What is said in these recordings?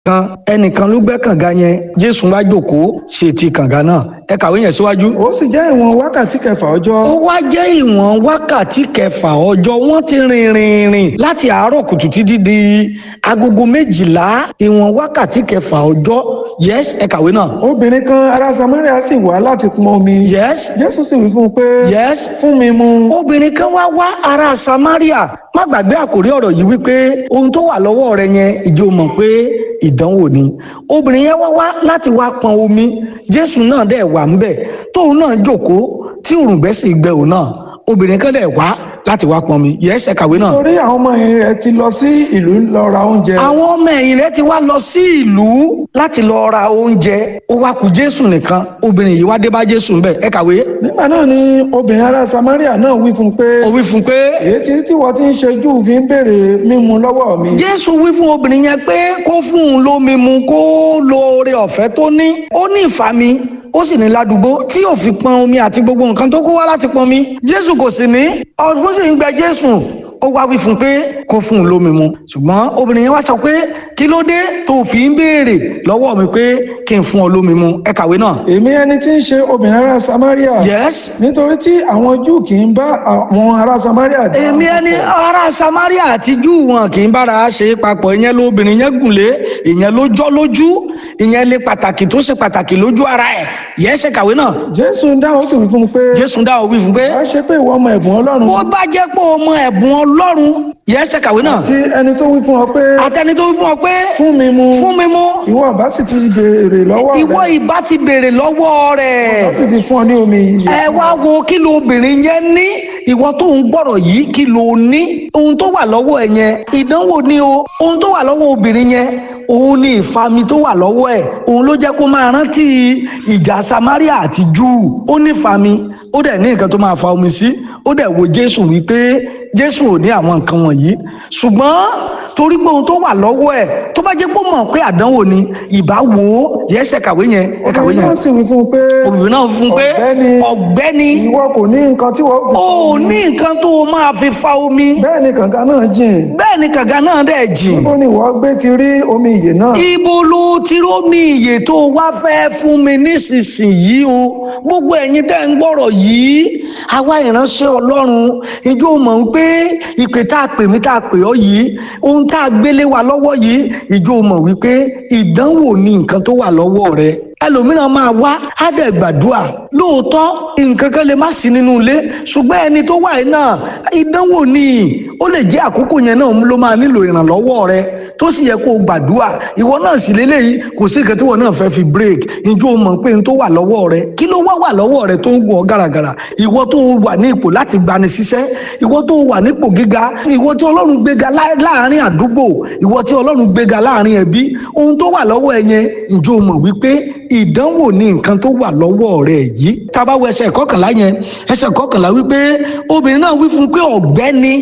kan ẹnìkan ló gbẹ́ kànga yẹn jésù wá jókòó sí ti kànga náà ẹ kàwé yẹn síwájú. ó sì jẹ́ ìwọ̀n wákàtí kẹfà ọjọ́. ó wá jẹ́ ìwọ̀n wákàtí kẹfà ọjọ́ wọ́n ti rìn rìn rìn láti àárọ̀ kùtù títí di agogo méjìlá ìwọ̀n wákàtí kẹfà ọjọ́ yes ẹ kàwé náà. obìnrin kan ará samaria sì wá láti pọn omi. yes jésù sì wí fún un pé. yes fún mi mu. obìnrin kan wá wá ará samaria má gbàgbé àkórí ọ̀rọ̀ yìí wípé ohun tó wà lọ́wọ́ rẹ yẹn ìjọ mọ̀ pé ìdánwò ni obìnrin yẹn wá wá láti wá pọn omi jésù náà dẹ̀ wà ń bẹ̀ tóun náà jókòó tí òrùngbẹ́ sì gbẹ òun náà obìnrin kan dẹ̀ wá láti wá pọn mi yẹ ẹsẹ̀ kàwé náà. torí àwọn ọmọ ẹ̀yìn rẹ̀ ti lọ sí ìlú lọ ra oúnjẹ. àwọn ọmọ ẹ̀yìn rẹ̀ ti wá lọ sí ìlú láti lọ ra oúnjẹ ó wá kù jésù nìkan obìnrin yìí wá dé bá jésù ńbẹ̀ ẹ kàwé. nígbà náà ni obìnrin ará samaria náà wí fún un pé. ó wí fún un pé. èyí tí tí wọ́n ti ń ṣe júù fi ń béèrè mímu lọ́wọ́ mi. jésù wí fún obìnrin yẹn pé kó fún un lómi mu kó lo oore ọ̀fẹ́ tó ní ó ní ìfàmì ó sì ní ládùúgbò tí ò fi pọn omi àti gbogbo nǹkan tó kó wá láti pọn mi jésù kò sì ní ọdún sì ń gbẹ jésù ó wá wí fún un pé kó fún un lómi mu ṣùgbọ́n obìnrin yẹn wá sọ pé kí ló dé tó fi ń béèrè lọ́wọ́ mi pé kí n fún ọ lómi mu ẹ kàwé náà. èmi ẹni tí ń ṣe obìnrin ará samaria. yes. nítorí tí àwọn júù kì í bá àwọn ará samaria dá. èmi ẹni ará samaria àti júù wọn kì í bára ṣe papọ̀ ìyẹn lóbìnrin yẹn gùn lé ìyẹn ló jọ́ lójú ìyẹn lè pàtàkì tó ṣe pàtàkì lójú ara ẹ̀ yẹn ṣe kàwé náà. jésù ń dáhùn sì wí fún un pé. jésù ń dáhùn wí fún un pé. wá ṣe pé ìwọ ọmọ ẹ̀bùn ọlọ́run. bó bá jẹ́ pé o mọ ẹ̀bùn ọlọ́run yẹn ṣe kàwé náà. àti ẹni tó wí fún ọ pé. àtẹni tó wí fún ọ pé. fún mi mu. fún mi mu. ìwọ ọba sì ti béèrè lọ́wọ́ rẹ̀. ìwọ ìbá ti béèrè lọ́wọ́ rẹ̀. ọba sì ti fún ọ ní omi yìí. ẹ wá wo kí lo obìnrin yẹn ní ìwọ tó ń gbọ́rọ̀ yìí kí lo ní ohun tó wà lọ́wọ́ ẹ̀ yẹn ìdánwò ni o ohun tó wà lọ́wọ́ obìnrin yẹn òun ni ìfami tó wà lọ́wọ́ ẹ̀ òun ló jẹ́ kó máa rántí ìjà samaria àti júù ó ní ìfami ó dẹ̀ ní nǹkan tó máa fa omi sí ó dẹ̀ wo jésù wípé jésù ò ní àwọn nǹkan wọ̀nyí ṣùgbọ́n torí pé ohun tó wà lọ́wọ́ ẹ̀ tó bá jẹ́ pé ó mọ̀ pé àdánwò ni ìbá wo yẹ́sẹ̀ kàwé yẹn ẹ kàwé obìnrin yẹn náà sì wí fún un pé. obìnrin náà fún un pé ọ̀gbẹ́ni ọ̀gbẹ́ni ìwọ kò ní nǹkan tí wọ́n fi. ó ní nǹkan tó o máa fi fa omi bẹ́ẹ̀ ni kànga náà jìn. bẹ́ẹ̀ ni kànga náà dẹ̀ jìn níbo ni ìwọ gbé ti rí omi ìyè náà. ibo ló ti rómi ìyè tó o wá fẹ́ fún mi nísinsìnyí o gbogbo ẹ̀yin tẹ́ ń gbọ́rọ̀ yìí àwa ìránṣẹ́ ọlọ́run ìjọ mọ̀ ń pé ìpè tá a pè mí tá a pè ọ́ yìí ohun tá a gbélé wa lọ́wọ́ yìí ìjọ mọ̀ wípé ìdánwò ni nǹkan tó wà lọ́wọ́ rẹ ẹlòmíràn máa wá á dẹ̀ gbàdúrà lóòótọ́ nǹkan kan lè má sí nínú ilé ṣùgbọ́n ẹni tó wà yìí náà ìdánwò ni ó lè jẹ́ àkókò yẹn náà ló máa nílò ìrànlọ́wọ́ rẹ tó sì yẹ kó o gbàdúrà ìwọ náà sì lélẹ́yìí kò sí nǹkan tí wọn náà fẹ́ fi break ìjọ mọ̀ pé n tó wà lọ́wọ́ rẹ kí ló wá wà lọ́wọ́ rẹ tó ń gùn ọ́ gàràgàrà ìwọ tó wà ní ipò láti gbani síṣẹ́ ìwọ tó wà nípò gíga ìwọ tí ọlọ́run gbéga lá- láàrin àdúgbò ìwọ tí ọlọ́run gbéga láàrin ẹbí ohun tó wà lọ́wọ́ ẹ yẹn ìjọ mọ̀ wípé ìdánwò ni nǹkan tó wà lọ́wọ́ rẹ yìí tá a bá wo ẹsẹ̀ kọkànlá yẹn ẹsẹ̀ kọkànlá wípé obìnrin náà wí fún un pé ọ̀gbẹ́ni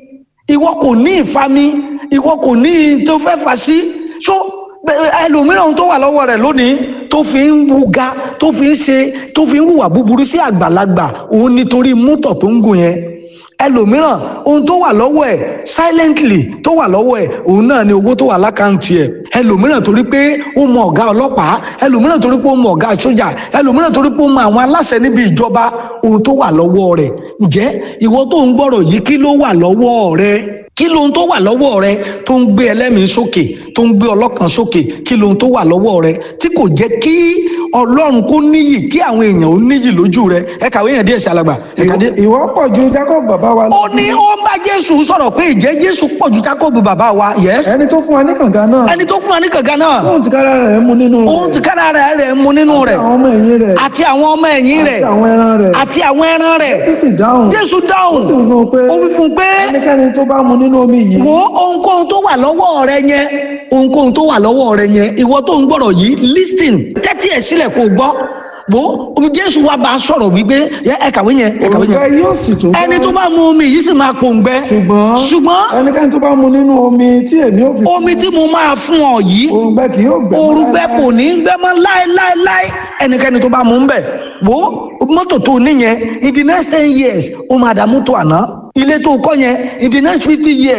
ìwọ kò ní ìfami ìwọ kò ní i tó fẹ́ fà sí so bẹ- ẹlòmíràn tó wà lọ́wọ́ rẹ̀ lónìí tó fi ń wuga tó fi ń ṣe tó fi ń hùwà búburú sí àgbàlagbà òun nítorí mọ́tò tó ń gùn yẹn ẹlòmíràn ohun tó wà lọ́wọ́ ẹ̀ silently tó wà lọ́wọ́ ẹ̀ òun náà ni owó tó wà lákàntì ẹ̀ ẹlòmíràn torí pé ó mọ ọ̀gá ọlọ́pàá ẹlòmíràn torí pé ó mọ ọ̀gá sójà ẹlòmíràn torí pé ó mọ àwọn aláṣẹ níbi ìjọba ohun tó wà lọ́wọ́ rẹ̀ ǹjẹ́ ìwọ tó ń gbọ́rọ̀ yìí kí ló wà lọ́wọ́ rẹ̀ kí lohun tó wà lọ́wọ́ rẹ tó ń gbé ẹlẹ́mìí sókè tó ń gbé ọlọ́kàn sókè kí lohun tó wà lọ́wọ́ rẹ tí kò jẹ́ kí ọlọ́run kó níyì kí àwọn èèyàn ó níyì lójú rẹ ẹ kàwé yẹn díẹ̀ sí alàgbà ẹ kàdé. ìwọ pọ̀ ju jacob bàbá wa lọ. ó ní ó ń bá jésù sọ̀rọ̀ pé ìjẹ́ jésù pọ̀ ju jákòbù bàbá wa yes ẹni tó fún wa ní kànga náà. ẹni tó fún wa ní kànga náà tóun ti kára rẹ̀ mu nínú rẹ̀. òun ti kára rẹ̀ rẹ̀ mu nínú rẹ̀ àwọn ọmọ ẹ̀yìn rẹ̀. àti àwọn ọmọ ẹ̀yìn rẹ̀ àti àwọn ẹran rẹ̀. àti àwọn ẹran rẹ̀ tó sì dáhùn. jésù dáhùn ó sì wí fún un pé. ó wí fún un pé ẹnikẹ́ni tó bá mu nínú omi yìí. wo ohunkóhun tó wà lọ́wọ́ rẹ yẹn ohunkóhun tó wà lọ́wọ́ rẹ yẹn ìwọ tó ń gbọ́rọ̀ yìí listen tẹ́tí ẹ̀ sílẹ̀ kó o gbọ́ wo omi jésù wa bá a sọ̀rọ̀ wípé ẹ ẹ kàwé yẹn ẹ kàwé òrùka yẹn yóò sì tún. ẹni tó bá mu omi yìí sì máa pòǹgbẹ ṣùgbọ́n. ṣùgbọ́n ẹnikẹ́ni tó bá mu nínú omi tí èmi ò fi. omi tí mo máa fún ọ yìí òrùngbẹ kì yóò gbẹ. òrùgbẹ kò ní í gbẹ mọ́ láéláéláé ẹnikẹ́ni tó bá mu ń bẹ̀ wo mọ́tò tó níyẹn in the next ten years ó máa dà mọ́tò àná ilé tó kọ́ yẹn in the next fifty years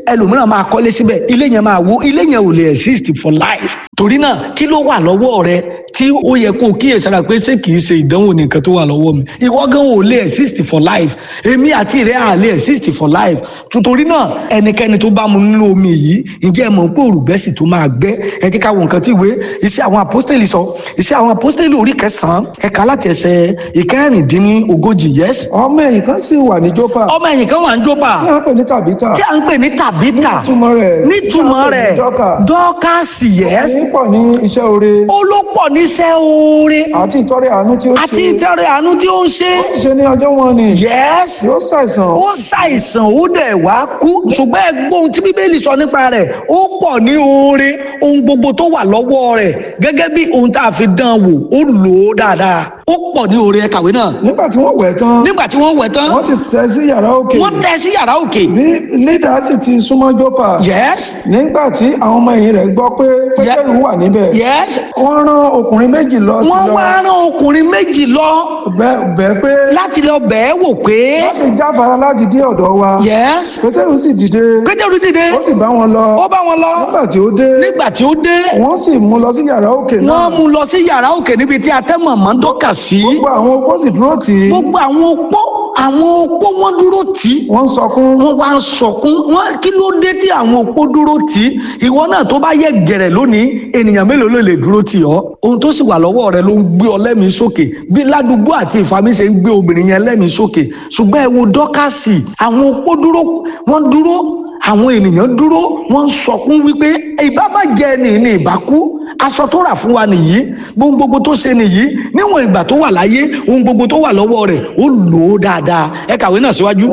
ẹlòmíràn máa kọ́lé síbẹ̀ ilé yẹn máa wó ilé yẹn ò lè exist for life torí náà kí ló wà lọ́wọ́ rẹ tí ó yẹ kó o kíyèsára pé ṣé kìí ṣe ìdánwò nìkan tó wà lọ́wọ́ mi ìwọ gan ò lè exist for life èmi àti rẹ à lè exist for life torí náà ẹnikẹ́ni tó bá mu nínú omi yìí ǹjẹ́ ẹ mọ̀ pé òrùgbẹ́sì tó máa gbẹ́ ẹ jẹ́ ká wo nǹkan tí ìwé iṣẹ́ àwọn apostoli sọ iṣẹ́ àwọn apostoli orí kẹsàn-án ẹ̀ka láti ẹsẹ̀ ìkẹrìndínlógójì yes ọmọ ẹ̀yìn kan sì wà ní jópa ọmọ ẹ̀yìn kan wà ń jópa tí a ń pè ní tàbítà tí à ń pè ní tàbítà nítumọ̀ rẹ̀ nítumọ̀ rẹ̀ tí a ń pè ní dọ́kà dọ́kàsì yes ní pọ̀ ní iṣẹ́ oore olópọ̀ níṣẹ́ oore àti ìtọ́rẹ àánú tí ó ṣe àti ìtẹ̀rẹ̀ àánú tí ó ń ṣe ṣe ní ọjọ́ wọn ni yes yóò ṣàìsàn ó ṣàìsàn ó dẹ̀ wá kú ṣùgbọ́n ẹgbọ́n ohun tí bíbélì sọ nípa rẹ̀ ó pọ̀ ní oore ohun gbogbo tó wà lọ́wọ́ rẹ̀ gẹ́gẹ́ bí ohun tá a fi dán wò ó lò ó dáadáa ó pọ̀ ní oore ẹ kàwé náà nígbà tí wọ́n wẹ̀ tán nígbà tí wọ́n wẹ̀ tán wọ́n ti sẹ́ sí yàrá òkè wọ́n tẹ́ sí yàrá òkè bí lídà sì ti súnmọ́ jópa yes nígbà tí àwọn ọmọ ẹ̀yìn rẹ̀ gbọ́ pé pétérù wà níbẹ̀ yes wọ́n rán ọkùnrin méjì lọ sí wọ́n lọ wá rán ọkùnrin méjì lọ bẹ̀- bẹ̀ pé láti lọ bẹ̀ẹ́ wò pé wọ́n sì jáfara láti dé ọ̀dọ̀ wa yes pétérù sì dìde pétérù dìde ó sì bá wọn lọ ó bá wọn lọ nígbà tí ó dé nígbà tí ó dé wọ́n sì mú lọ sí yàrá òkè náà wọ́n mú lọ sí yàrá òkè níbi tí atẹ́mọ̀ mọ́ dọ́kà sí gbogbo àwọn opó sì dúró tì í gbogbo àwọn opó àwọn opó wọn dúró tì í wọ́n ń sọkún wọ́n wá ń sọkún wọ́n kí ló dé tí àwọn opó dúró tì í ìwọ náà tó bá yẹ gẹ̀rẹ̀ lónìí ènìyàn mélòó ló lè dúró tì ọ́ ohun tó sì wà lọ́wọ́ rẹ ló ń gbé ọ lẹ́mìí sókè bí ládùúgbò àti ìfami ṣe ń gbé obìnrin yẹn lẹ́mìí sókè ṣùgbọ́n ẹ wo dọ́kàsì àwọn opó dúró wọ́n dúró àwọn ènìyàn dúró wọ́n ń sọkún wípé ìbá má jẹ ẹni ní ìbá kú aṣọ tó rà fún wa nìyí ohun gbogbo tó ṣe nìyí níwọ̀n ìgbà tó wà láyé ohun gbogbo tó wà lọ́wọ́ rẹ̀ ó lò ó dáadáa ẹ kàwé náà síwájú.